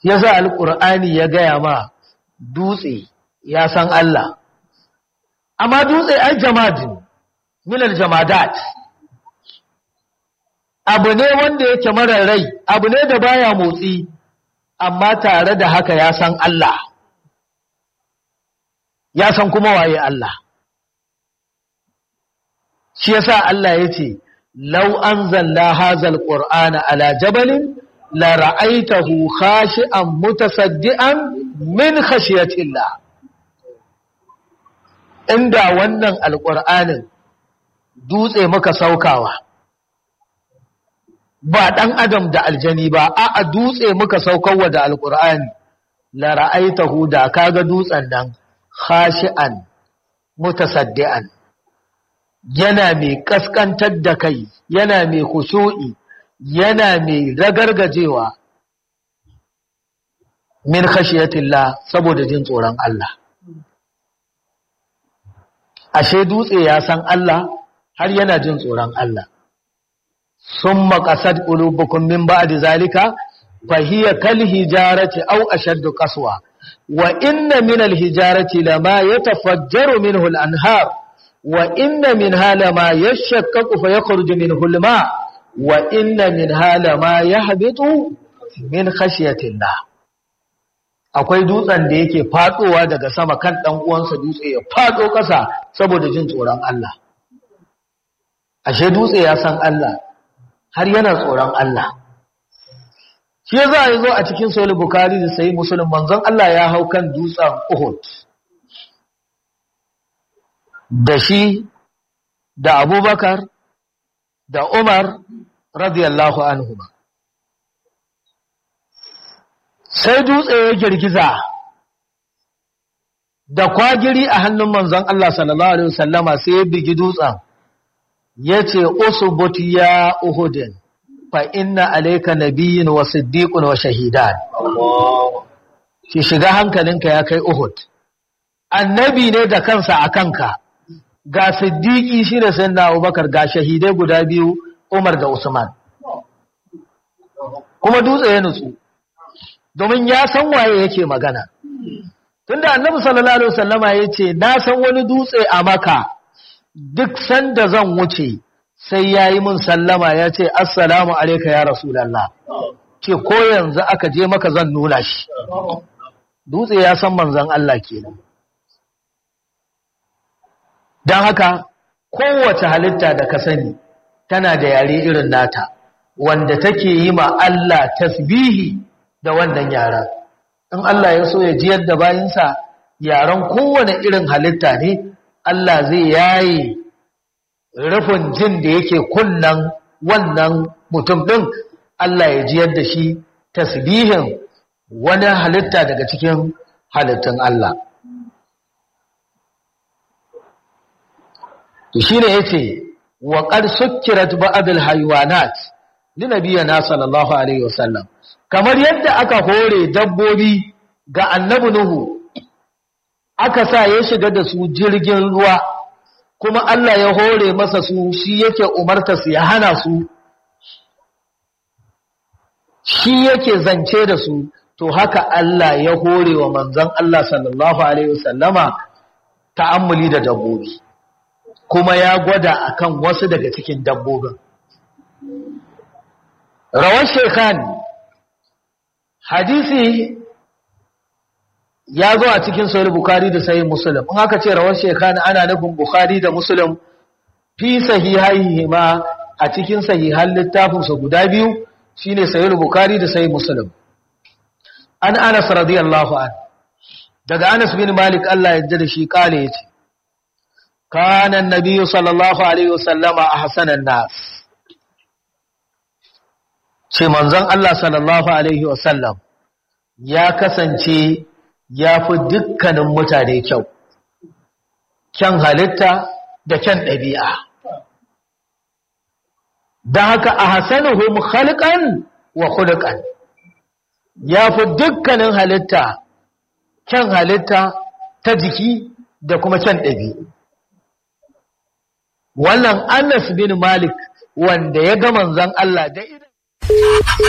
yasa alqur'ani ya gaya ma dutse ya san Allah amma dutse ai jamadin min aljamadat abu ne wanda yake marar rai abu ne da baya motsi amma tare da haka ya san Allah ya san kuma waye Allah shi yasa Allah yace law anzalna hadzal qur'ana ala jabalin la ra'aytahu khashi'an mutasaddian min khashyatillah inda wannan alqur'anin dutse muka saukawa ba ɗan adam da aljani ba a dutse muka saukarwa da alƙur'ani la ra'aitahu da kaga dutsen nan khashi'an mutasaddian yana mai kaskantar da kai yana mai khushu'i yana mai ragargajewa min khashiyatillah saboda jin tsoron Allah ashe dutse ya san Allah har yana jin tsoron Allah ثم قصد قلوبكم من بعد ذلك فهي كالهجارة أو أشد قسوة وإن من الهجارة لما يتفجر منه الأنهار وإن منها لما يشكك فيخرج منه الماء وإن منها لما يهبط من خشية الله akwai dutsen da yake fadowa daga sama kan dan uwansa dutse ya fado kasa saboda jin tsoron Allah ashe dutse ya san Allah har yana tsoron Allah shi za a yi zo a cikin sahih bukhari da sahih muslim manzon Allah ya hau kan dutsen Uhud da shi da Abubakar da Umar radiyallahu anhu sai dutse ya girgiza da kwagiri a hannun manzon Allah sallallahu alaihi wasallama sai ya bigi dutsen yace usbut ya uhudin fa inna alayka nabiyyin wa siddiqun wa shahidan ki shiga hankalinka ya kai uhud annabi ne da kansa a kanka ga siddiqi shi da sayyidina abubakar ga shahidai guda biyu umar da usman kuma dutse ya nutsu domin ya san waye yake magana tunda annabi sallallahu alaihi wasallama yace na san wani dutse a maka duk sanda zan wuce sai yayi mun sallama yace assalamu alayka ya rasulullah ce ko yanzu aka je maka zan nuna shi dutse ya san manzon Allah kenan dan haka kowace halitta da ka sani tana da yare irin nata wanda take yi ma Allah tasbihi da wannan yara in Allah ya so ya jiyar da bayinsa yaran kowane irin halitta ne Allah zai yayi rufin jin da yake kunnan wannan mutum ɗin Allah ya jiyar da shi tasbihin wani halitta daga cikin halittun Allah to shine yace wa qad sukkirat ba'd al-hayawanat li nabiyina sallallahu alaihi wasallam kamar yadda aka hore dabbobi ga annabi Nuhu aka sa ya shiga da su jirgin ruwa kuma Allah ya hore masa su shi yake umarta su ya hana su shi yake zance da su to haka Allah ya hore wa manzon Allah sallallahu alaihi wasallama ta'ammuli da dabbobi kuma ya gwada akan wasu daga cikin dabbobin rawar shekhani hadisi ya zo a cikin sahih bukhari da sahih muslim in aka ce rawar shekhani ana nufin bukhari da muslim fi sahihaihi ma a cikin sahihan littafin su guda biyu shine sahih bukhari da sahih muslim an anas radiyallahu an daga anas bin malik Allah ya yarda da shi kale yace kana annabi sallallahu alaihi wasallama ahsanan nas ce manzon Allah sallallahu Alaihi wasallam ya kasance ya fi dukkanin mutane kyau, kyan halitta da kyan ɗabi'a. Don haka a hasanuhum halkan wa hulukan ya fi dukkanin halitta, kyan halitta ta jiki da kuma kyan ɗabi'a. Wannan Anas bin Malik wanda ya ga manzon Allah da idan